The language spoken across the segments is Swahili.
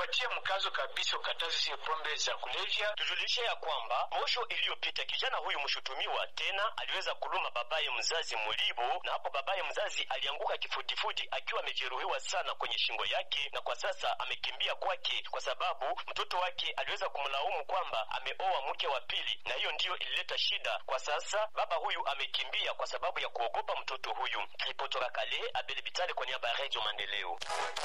watie mkazo kabisa ukatazi zile pombe za kulevya. Tujulishe ya kwamba posho iliyopita kijana huyu mshutumiwa tena aliweza kuluma babaye mzazi Mulibo, na hapo babaye mzazi alianguka kifudifudi akiwa amejeruhiwa sana kwenye shingo yake, na kwa sasa amekimbia kwake kwa sababu mtoto wake aliweza kumlaumu kwamba ameoa mke wa pili, na hiyo ndiyo ilileta shida. Kwa sasa baba huyu amekimbia kwa sababu ya kuogopa mtoto huyu. Alipotoka Kale, Abel Bitale kwa niaba ya Radio Maendeleo.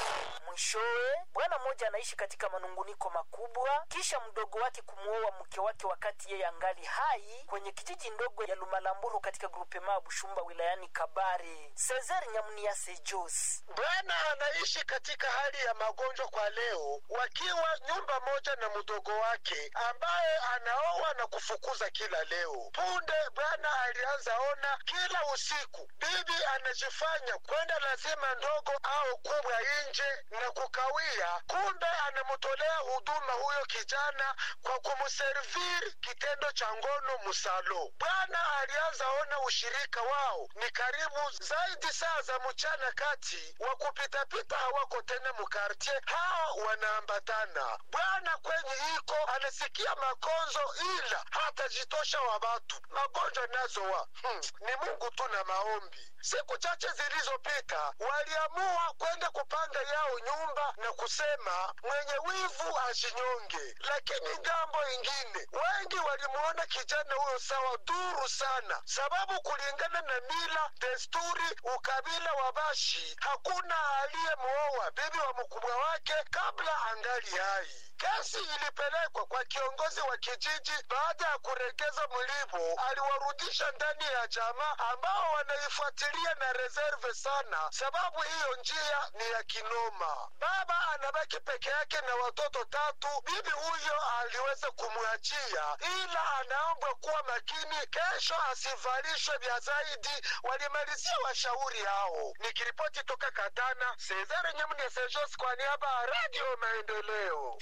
Mwishowe, bwana mmoja anaishi katika manunguniko makubwa kisha mdogo wake kumuoa mke wake wakati yeye angali hai kwenye kijiji ndogo ya Lumalamburu katika grupema Bushumba wilayani Kabare. Cesar Nyamunia Sejos Bwana anaishi katika hali ya magonjwa kwa leo, wakiwa nyumba moja na mdogo wake ambaye anaoa na kufukuza kila leo. Punde bwana alianza ona kila usiku bibi anajifanya kwenda lazima ndogo au kubwa nje na kukawia, kumbe anamtolea huduma huyo kijana kwa kumserviri kitendo cha ngono musalo. Bwana alianza ona ushirika wao ni karibu zaidi saa za mchana kati wa kupitapita hawako tena mukartie, hao wanaambatana. Bwana kwenye iko anasikia makonzo, ila hatajitosha wa watu magonjwa nazo wa hmm, ni Mungu tu na maombi. Siku chache zilizopita waliamua kwenda kupanga yao nyumba na kusema mwenye wivu ajinyonge, lakini ngambo ingine wengi walimuona kijana huyo sawa duru sana, sababu kulingana na mila, desturi, ukabila wa Bashi hakuna aliyemuoa bibi wa mkubwa wake kabla angali hai. Kesi ilipelekwa kwa kiongozi wa kijiji. Baada ya kuregeza mlipo, aliwarudisha ndani ya jamaa ambao wanaifuatilia na reserve sana, sababu hiyo njia ni ya kinoma. Baba anabaki peke yake na watoto tatu. Bibi huyo aliweza kumwachia, ila anaombwa kuwa makini, kesho asivalishwe vya zaidi. Walimalizia washauri hao. Nikiripoti toka Katana, Cesare Nyamune Sejos kwa niaba ya Radio Maendeleo.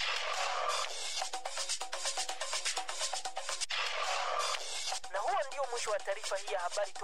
na huo ndio mwisho wa taarifa hii ya habari.